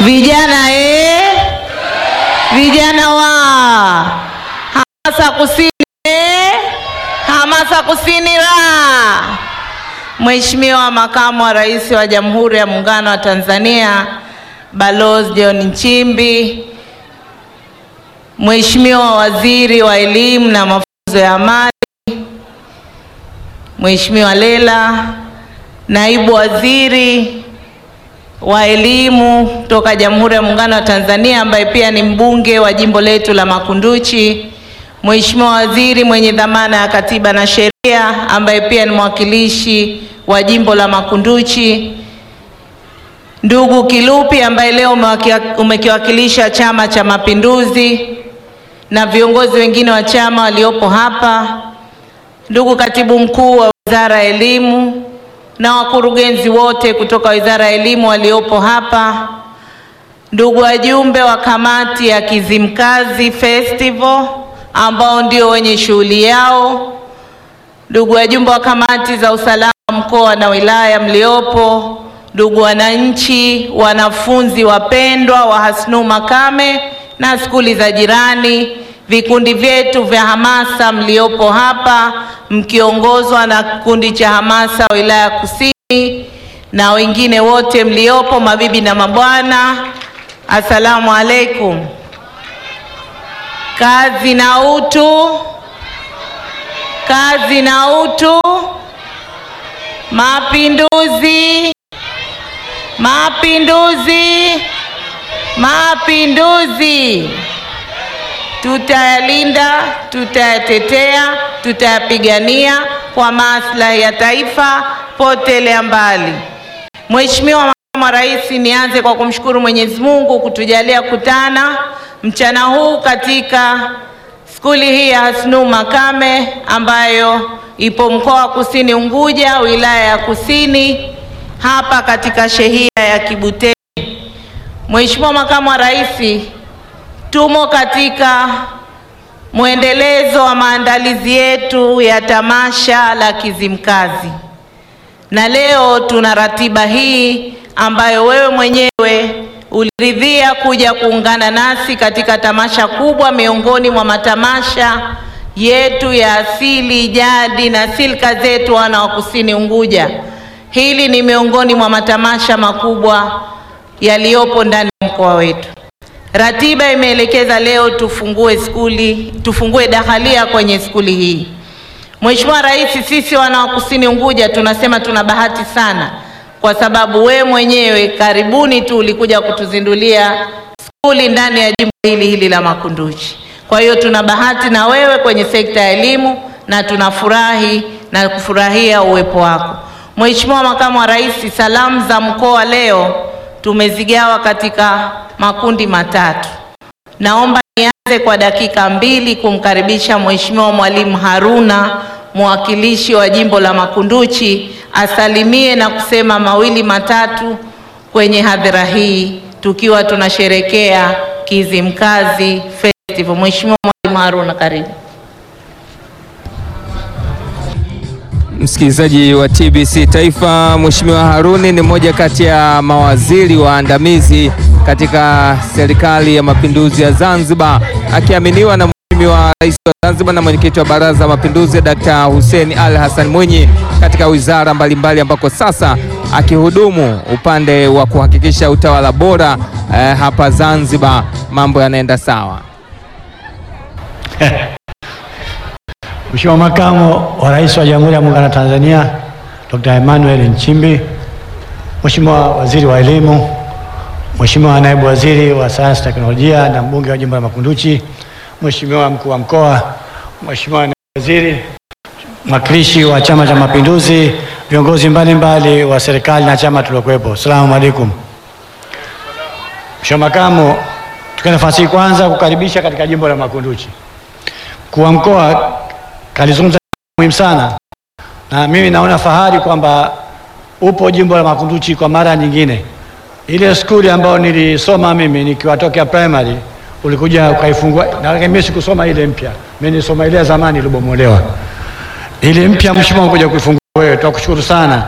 Vijana eh? Vijana wa hamasa kusini eh? Hamasa kusini la Mheshimiwa Makamu wa Rais wa Jamhuri ya Muungano wa Tanzania Balozi John Nchimbi, Mheshimiwa Waziri wa Elimu na Mafunzo ya Amali, Mheshimiwa Lela, Naibu Waziri wa Elimu kutoka Jamhuri ya Muungano wa Tanzania ambaye pia ni mbunge wa jimbo letu la Makunduchi, Mheshimiwa Waziri mwenye dhamana ya Katiba na Sheria ambaye pia ni mwakilishi wa jimbo la Makunduchi, ndugu Kilupi ambaye leo umewakia- umekiwakilisha Chama cha Mapinduzi na viongozi wengine wa chama waliopo hapa, ndugu Katibu Mkuu wa Wizara ya Elimu na wakurugenzi wote kutoka Wizara ya Elimu waliopo hapa, ndugu wajumbe wa kamati ya Kizimkazi Festival ambao ndio wenye shughuli yao, ndugu wajumbe wa kamati za usalama mkoa na wilaya mliopo, ndugu wananchi, wanafunzi wapendwa wa Hasnu Makame na skuli za jirani, vikundi vyetu vya hamasa mliopo hapa mkiongozwa na kikundi cha hamasa wilaya Kusini na wengine wote mliopo, mabibi na mabwana, assalamu alaikum. Kazi na utu, kazi na utu, mapinduzi, mapinduzi, mapinduzi. Tutayalinda, tutayatetea, tutayapigania kwa maslahi ya taifa potelea mbali. Mheshimiwa Makamu wa Rais, nianze kwa kumshukuru Mwenyezi Mungu kutujalia kutana mchana huu katika skuli hii ya Hasnu Makame ambayo ipo mkoa wa Kusini Unguja, wilaya ya Kusini, hapa katika shehia ya Kibuteni. Mheshimiwa Makamu wa Rais, tumo katika mwendelezo wa maandalizi yetu ya tamasha la Kizimkazi, na leo tuna ratiba hii ambayo wewe mwenyewe uliridhia kuja kuungana nasi katika tamasha kubwa miongoni mwa matamasha yetu ya asili, jadi na silka zetu wana wa Kusini Unguja. Hili ni miongoni mwa matamasha makubwa yaliyopo ndani ya mkoa wetu. Ratiba imeelekeza leo tufungue skuli, tufungue dahalia kwenye skuli hii. Mheshimiwa Rais, sisi wana wa Kusini Unguja tunasema tuna bahati sana kwa sababu we mwenyewe karibuni tu ulikuja kutuzindulia skuli ndani ya jimbo hili hili la Makunduchi. Kwa hiyo tuna bahati na wewe kwenye sekta ya elimu na tunafurahi na kufurahia uwepo wako. Mheshimiwa Makamu wa Rais, salamu za mkoa leo tumezigawa katika makundi matatu. Naomba nianze kwa dakika mbili kumkaribisha Mheshimiwa Mwalimu Haruna, mwakilishi wa jimbo la Makunduchi, asalimie na kusema mawili matatu kwenye hadhira hii tukiwa tunasherekea Kizimkazi Festival. Mheshimiwa Mwalimu Haruna, karibu. Msikilizaji wa TBC Taifa, Mheshimiwa Haruni ni mmoja kati ya mawaziri waandamizi katika serikali ya mapinduzi ya Zanzibar, akiaminiwa na Mheshimiwa Rais wa Zanzibar na mwenyekiti wa Baraza la Mapinduzi Dr. Hussein Ali Hassan Mwinyi katika wizara mbalimbali ambako sasa akihudumu upande wa kuhakikisha utawala bora eh, hapa Zanzibar mambo yanaenda sawa. Mheshimiwa Makamu wa Rais wa Jamhuri ya Muungano wa Tanzania Dr. Emmanuel Nchimbi, Mheshimiwa Waziri wa Elimu, Mheshimiwa Naibu Waziri wa Sayansi Teknolojia na mbunge wa Jimbo la Makunduchi, Mheshimiwa Mkuu wa Mkoa, Mheshimiwa Naibu Waziri, mwakilishi wa Chama cha Mapinduzi, viongozi mbalimbali wa serikali na chama tuliokuwepo. Asalamu alaikum. Mheshimiwa Makamu, tukua nafasi hii kwanza kukaribisha katika Jimbo la Makunduchi. Mkuu wa Mkoa kalizungumza muhimu sana, na mimi naona fahari kwamba upo jimbo la Makunduchi kwa mara nyingine. Ile skuli ambayo nilisoma mimi nikiwatokea primary ulikuja ukaifungua, na mimi sikusoma ile mpya, mimi nilisoma ile ya zamani ilibomolewa. Ile mpya mheshimiwa, kuja kuifungua wewe, tunakushukuru sana.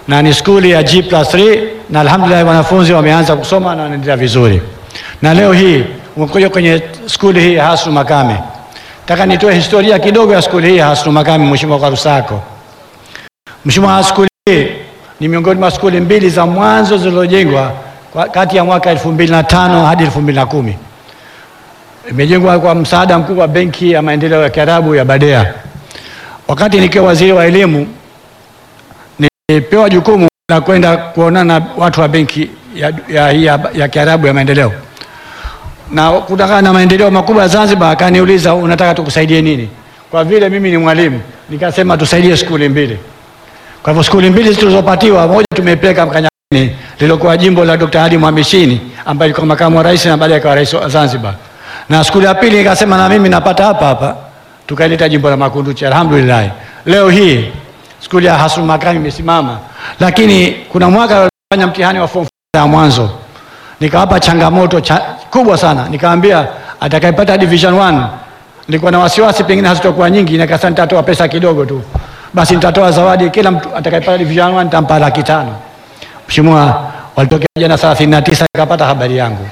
na ni skuli ya G plus 3 na alhamdulillah wanafunzi wameanza kusoma na wanaendelea vizuri. Na leo hii umekuja kwenye skuli hii ya Hasnu Makame. Nataka nitoe historia kidogo ya skuli hii ya Hasnu Makame, Mheshimiwa Karusako. Mheshimiwa, skuli hii ni miongoni mwa skuli mbili za mwanzo zilizojengwa kwa- kati ya mwaka 2005 hadi 2010. Imejengwa kwa msaada mkubwa wa Benki ya Maendeleo ya Kiarabu ya Badea. Wakati nikiwa waziri wa elimu, nilipewa jukumu la kwenda kuonana na watu wa benki ya, ya, ya, ya Kiarabu ya Maendeleo, na kutokana na maendeleo makubwa ya Zanzibar, akaniuliza unataka tukusaidie nini? Kwa vile mimi ni mwalimu, nikasema tusaidie skuli mbili. Kwa hivyo skuli mbili tulizopatiwa, moja tumeipeleka Mkanyani lilokuwa jimbo la Dr. Ali Mwamishini ambaye alikuwa makamu wa rais na baadaye akawa rais wa Zanzibar, na skuli ya pili nikasema na mimi napata hapa hapa, tukaileta jimbo la Makunduchi. Alhamdulillah, leo hii skuli ya Hasnu Makame imesimama, lakini kuna mwaka walifanya mtihani wa form four ya mwanzo, nikawapa changamoto cha, kubwa sana, nikaambia atakayepata division 1 nilikuwa na wasiwasi pengine hazitakuwa nyingi, nikasema nitatoa pesa kidogo tu, basi nitatoa zawadi, kila mtu atakayepata division 1 nitampa laki tano. Mheshimiwa, walitokea jana thelathini na tisa nikapata habari yangu,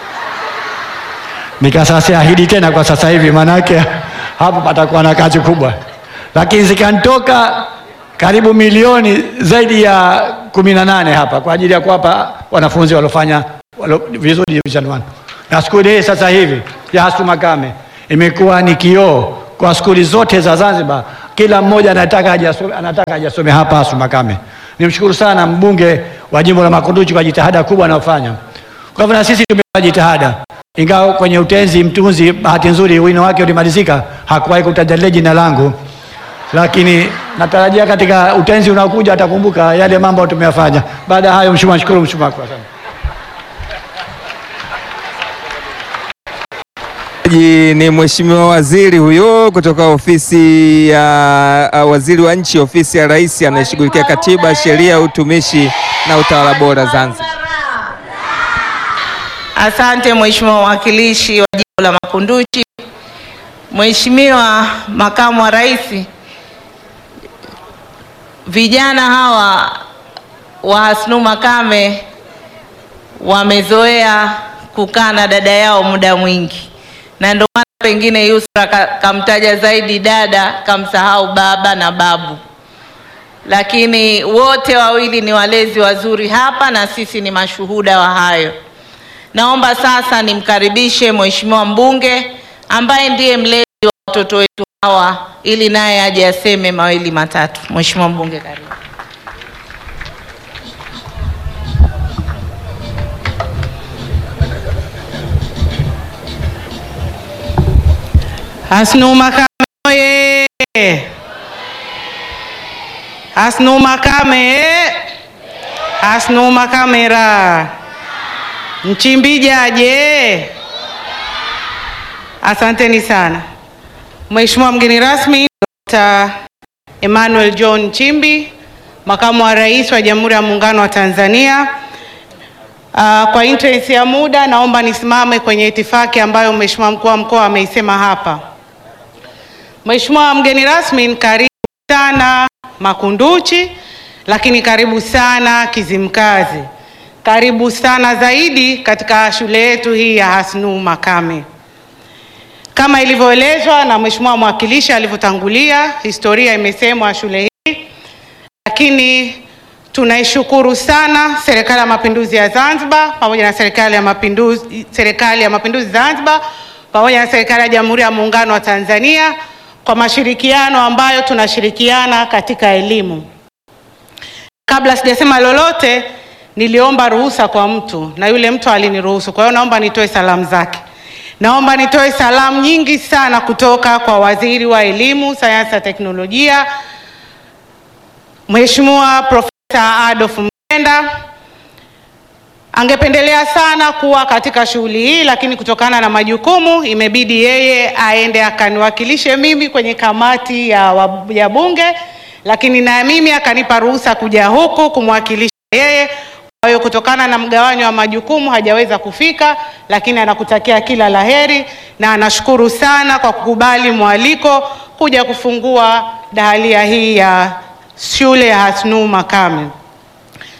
nikasasa ahidi tena kwa sasa hivi, maanake hapo patakuwa na kazi kubwa, lakini zikanitoka karibu milioni zaidi ya kumi na nane hapa kwa ajili ya kuwapa wanafunzi waliofanya walo, vizuri division 1 na skuli hii sasa hivi ya Hasnu Makame imekuwa ni kioo kwa skuli zote za Zanzibar. Kila mmoja anataka ajasome, anataka ajasome hapa Hasnu Makame. Nimshukuru sana mbunge wa jimbo la Makunduchi kwa jitihada kubwa anayofanya. Kwa hivyo na sisi tumefanya jitihada, ingawa kwenye utenzi mtunzi, bahati nzuri wino wake ulimalizika, hakuwahi kutaja jina langu, lakini natarajia katika utenzi unaokuja atakumbuka yale mambo tumeyafanya. Baada ya hayo, mheshimiwa, nashukuru mheshimiwa kwa sana. Ji ni mheshimiwa waziri huyo kutoka ofisi ya uh, waziri wa nchi ofisi ya rais anayeshughulikia katiba, sheria, utumishi na utawala bora Zanzibar. Asante Mheshimiwa mwakilishi wa jimbo la Makunduchi. Mheshimiwa makamu wa rais, vijana hawa wa Hasnu Makame wamezoea kukaa na dada yao muda mwingi, na ndio maana pengine Yusra ka- kamtaja zaidi dada, kamsahau baba na babu, lakini wote wawili ni walezi wazuri hapa na sisi ni mashuhuda wa hayo. Naomba sasa nimkaribishe Mheshimiwa mbunge ambaye ndiye mlezi wa watoto wetu hawa ili naye aje aseme mawili matatu. Mheshimiwa mbunge, karibu. Hasnu Makame oye! Hasnu Makame eh! Hasnu Makame ra! Nchimbi jaje! Asanteni sana. Mheshimiwa mgeni rasmi Dr. Emmanuel John Nchimbi, makamu wa rais wa Jamhuri ya Muungano wa Tanzania. Uh, kwa interest ya muda naomba nisimame kwenye itifaki ambayo Mheshimiwa mkuu wa mkoa ameisema hapa. Mheshimiwa mgeni rasmi, karibu sana Makunduchi, lakini karibu sana Kizimkazi, karibu sana zaidi katika shule yetu hii ya Hasnu Makame. Kama ilivyoelezwa na Mheshimiwa mwakilishi alivyotangulia, historia imesemwa shule hii, lakini tunaishukuru sana Serikali ya Mapinduzi ya Zanzibar pamoja na Serikali ya Mapinduzi, Serikali ya Mapinduzi Zanzibar pamoja na Serikali ya Jamhuri ya Muungano wa Tanzania kwa mashirikiano ambayo tunashirikiana katika elimu. Kabla sijasema lolote, niliomba ruhusa kwa mtu na yule mtu aliniruhusu. Kwa hiyo naomba nitoe salamu zake. Naomba nitoe salamu nyingi sana kutoka kwa Waziri wa Elimu, Sayansi na Teknolojia, Mheshimiwa Profesa Adolf Mkenda. Angependelea sana kuwa katika shughuli hii, lakini kutokana na majukumu imebidi yeye aende akaniwakilishe mimi kwenye kamati ya, wa- ya Bunge, lakini na mimi akanipa ruhusa kuja huku kumwakilisha yeye. Kwa hiyo kutokana na mgawanyo wa majukumu hajaweza kufika, lakini anakutakia kila laheri na anashukuru sana kwa kukubali mwaliko kuja kufungua dahalia hii ya shule ya Hasnu Makame.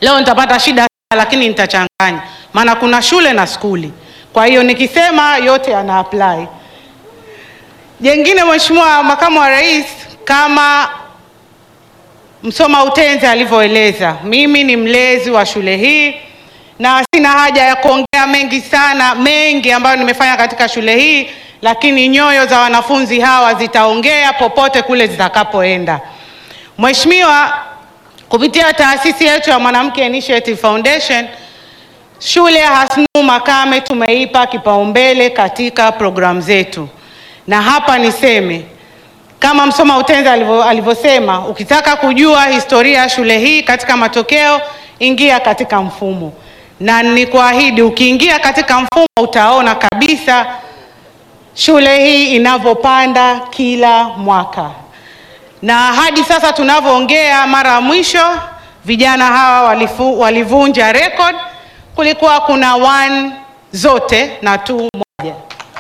leo nitapata shida sana, lakini nitachanganya, maana kuna shule na skuli. Kwa hiyo nikisema yote yana apply. Jengine, Mheshimiwa Makamu wa Rais, kama Msoma Utenzi alivyoeleza, mimi ni mlezi wa shule hii na sina haja ya kuongea mengi sana, mengi ambayo nimefanya katika shule hii, lakini nyoyo za wanafunzi hawa zitaongea popote kule zitakapoenda. Mheshimiwa, kupitia taasisi yetu ya Mwanamke Initiative Foundation, shule ya Hasnu Makame tumeipa kipaumbele katika programu zetu, na hapa niseme kama Msoma Utenzi alivyo- alivyosema, ukitaka kujua historia ya shule hii katika matokeo, ingia katika mfumo, na nikuahidi, ukiingia katika mfumo utaona kabisa shule hii inavyopanda kila mwaka, na hadi sasa tunavyoongea, mara ya mwisho vijana hawa walifu, walivunja record. Kulikuwa kuna one zote na two moja.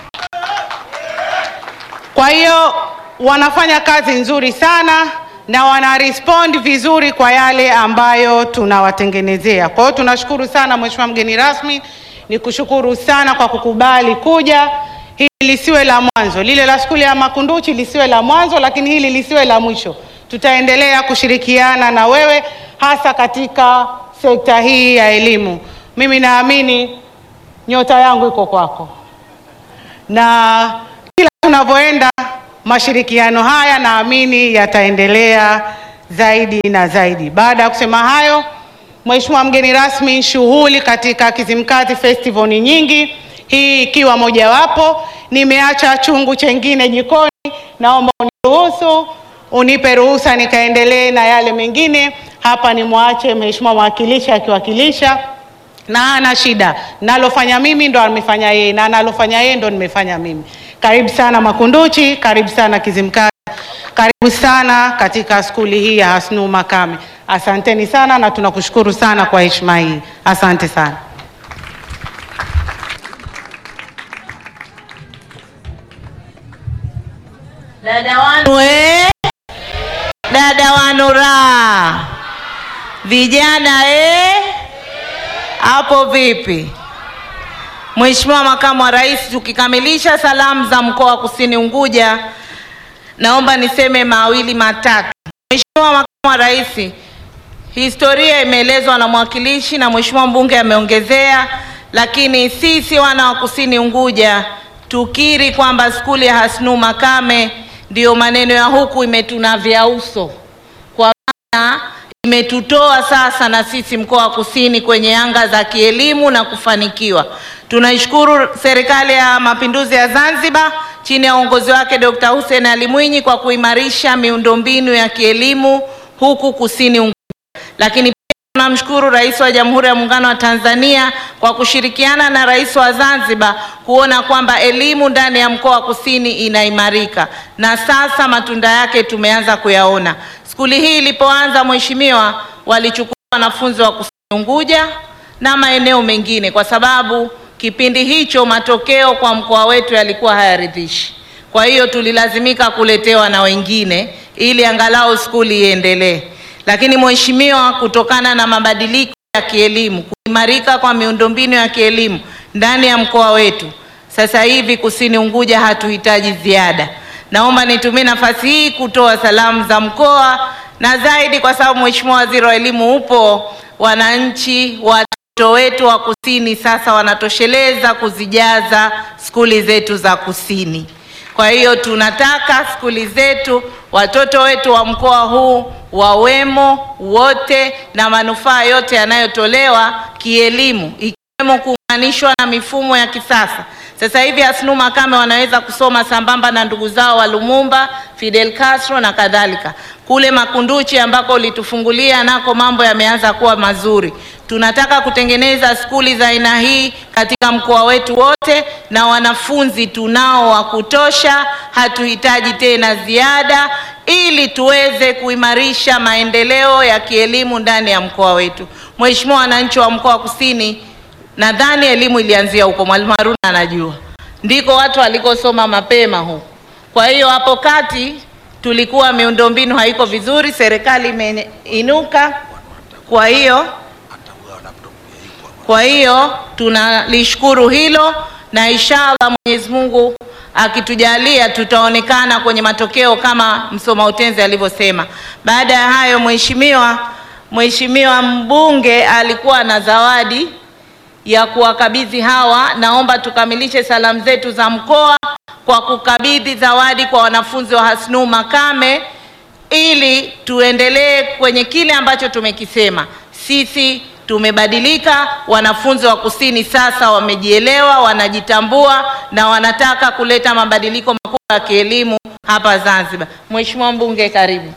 Kwa hiyo wanafanya kazi nzuri sana na wana respond vizuri kwa yale ambayo tunawatengenezea. Kwa hiyo tunashukuru sana Mheshimiwa mgeni rasmi, ni kushukuru sana kwa kukubali kuja. Hili lisiwe la mwanzo, lile la skuli ya Makunduchi lisiwe la mwanzo, lakini hili lisiwe la mwisho. Tutaendelea kushirikiana na wewe hasa katika sekta hii ya elimu. Mimi naamini nyota yangu iko kwako na kila tunavyoenda mashirikiano haya naamini yataendelea zaidi na zaidi. Baada ya kusema hayo, Mheshimiwa mgeni rasmi, shughuli katika Kizimkazi Festival ni nyingi, hii ikiwa mojawapo. Nimeacha chungu chengine jikoni, naomba uniruhusu, unipe ruhusa nikaendelee na yale mengine. Hapa nimwache Mheshimiwa mwakilishi akiwakilisha na ana shida, nalofanya mimi ndo amefanya yeye, na nalofanya yeye ndo nimefanya mimi. Karibu sana Makunduchi, karibu sana Kizimkazi, karibu sana katika skuli hii ya Hasnu Makame. Asanteni sana na tunakushukuru sana kwa heshima hii, asante sana. Dada wanu eh? Dada wanu raha, vijana eh? Hapo vipi? Mheshimiwa Makamu wa Rais, tukikamilisha salamu za mkoa wa Kusini Unguja, naomba niseme mawili matatu. Mheshimiwa Makamu wa Rais, historia imeelezwa na mwakilishi na Mheshimiwa mbunge ameongezea, lakini sisi wana wa Kusini Unguja tukiri kwamba skuli ya Hasnu Makame ndiyo maneno ya huku imetunavya uso, kwa maana imetutoa sasa na sisi mkoa wa Kusini kwenye anga za kielimu na kufanikiwa. Tunaishukuru Serikali ya Mapinduzi ya Zanzibar chini ya uongozi wake Dr. Hussein Ali Mwinyi kwa kuimarisha miundombinu ya kielimu huku Kusini Unguja. Lakini pia tunamshukuru Rais wa Jamhuri ya Muungano wa Tanzania kwa kushirikiana na Rais wa Zanzibar kuona kwamba elimu ndani ya mkoa wa Kusini inaimarika na sasa matunda yake tumeanza kuyaona. Skuli hii ilipoanza, Mheshimiwa, walichukua wanafunzi wa Kusini Unguja na maeneo mengine kwa sababu kipindi hicho matokeo kwa mkoa wetu yalikuwa hayaridhishi. Kwa hiyo tulilazimika kuletewa na wengine ili angalau skuli iendelee. Lakini Mheshimiwa, kutokana na mabadiliko ya kielimu, kuimarika kwa miundombinu ya kielimu ndani ya mkoa wetu, sasa hivi Kusini Unguja hatuhitaji ziada. Naomba nitumie nafasi hii kutoa salamu za mkoa na zaidi, kwa sababu Mheshimiwa Waziri wa Elimu upo, wananchi watoto wetu wa Kusini sasa wanatosheleza kuzijaza skuli zetu za Kusini. Kwa hiyo tunataka skuli zetu, watoto wetu wa mkoa huu wawemo wote na manufaa yote yanayotolewa kielimu, ikiwemo kuunganishwa na mifumo ya kisasa. Sasa hivi Hasnu Makame wanaweza kusoma sambamba na ndugu zao wa Lumumba, Fidel Castro na kadhalika. Kule Makunduchi ambako ulitufungulia nako mambo yameanza kuwa mazuri. Tunataka kutengeneza skuli za aina hii katika mkoa wetu wote, na wanafunzi tunao wa kutosha, hatuhitaji tena ziada, ili tuweze kuimarisha maendeleo ya kielimu ndani ya mkoa wetu. Mheshimiwa, wananchi wa mkoa wa Kusini, nadhani elimu ilianzia huko, Mwalimu Haruna anajua, ndiko watu walikosoma mapema huko. Kwa hiyo hapo kati tulikuwa miundombinu haiko vizuri, serikali imeinuka, kwa hiyo Kwa hiyo tunalishukuru hilo na inshallah Mwenyezi Mungu akitujalia tutaonekana kwenye matokeo kama msoma utenzi alivyosema. Baada ya hayo, mheshimiwa mheshimiwa mbunge alikuwa na zawadi ya kuwakabidhi hawa. Naomba tukamilishe salamu zetu za mkoa kwa kukabidhi zawadi kwa wanafunzi wa Hasnu Makame ili tuendelee kwenye kile ambacho tumekisema. Sisi tumebadilika, wanafunzi wa kusini sasa wamejielewa, wanajitambua na wanataka kuleta mabadiliko makubwa ya kielimu hapa Zanzibar. Mheshimiwa mbunge, karibu.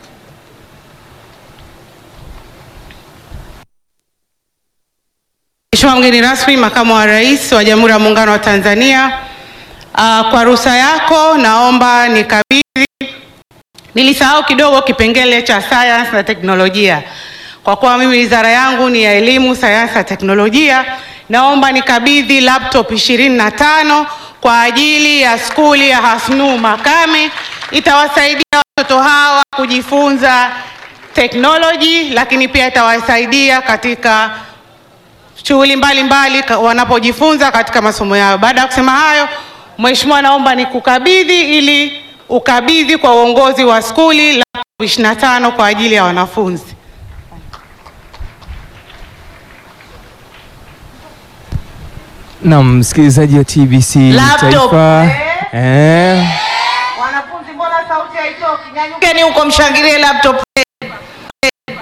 Mheshimiwa mgeni rasmi, makamu wa rais wa Jamhuri ya Muungano wa Tanzania, uh, kwa ruhusa yako naomba nikabidhi, nilisahau kidogo kipengele cha sayansi na teknolojia. Kwa kuwa mimi wizara yangu ni ya elimu, sayansi na teknolojia, naomba nikabidhi laptop 25 kwa ajili ya skuli ya Hasnu Makame. Itawasaidia watoto hawa kujifunza teknoloji, lakini pia itawasaidia katika shughuli mbalimbali ka- wanapojifunza katika masomo yao. Baada ya kusema hayo, Mheshimiwa, naomba nikukabidhi ili ukabidhi kwa uongozi wa skuli laptop 25 kwa ajili ya wanafunzi. Naam, msikilizaji wa TBC Laptop. Taifa. Eh. Wanafunzi, mbona sauti haitoki? Nyanyukeni huko mshangilie laptop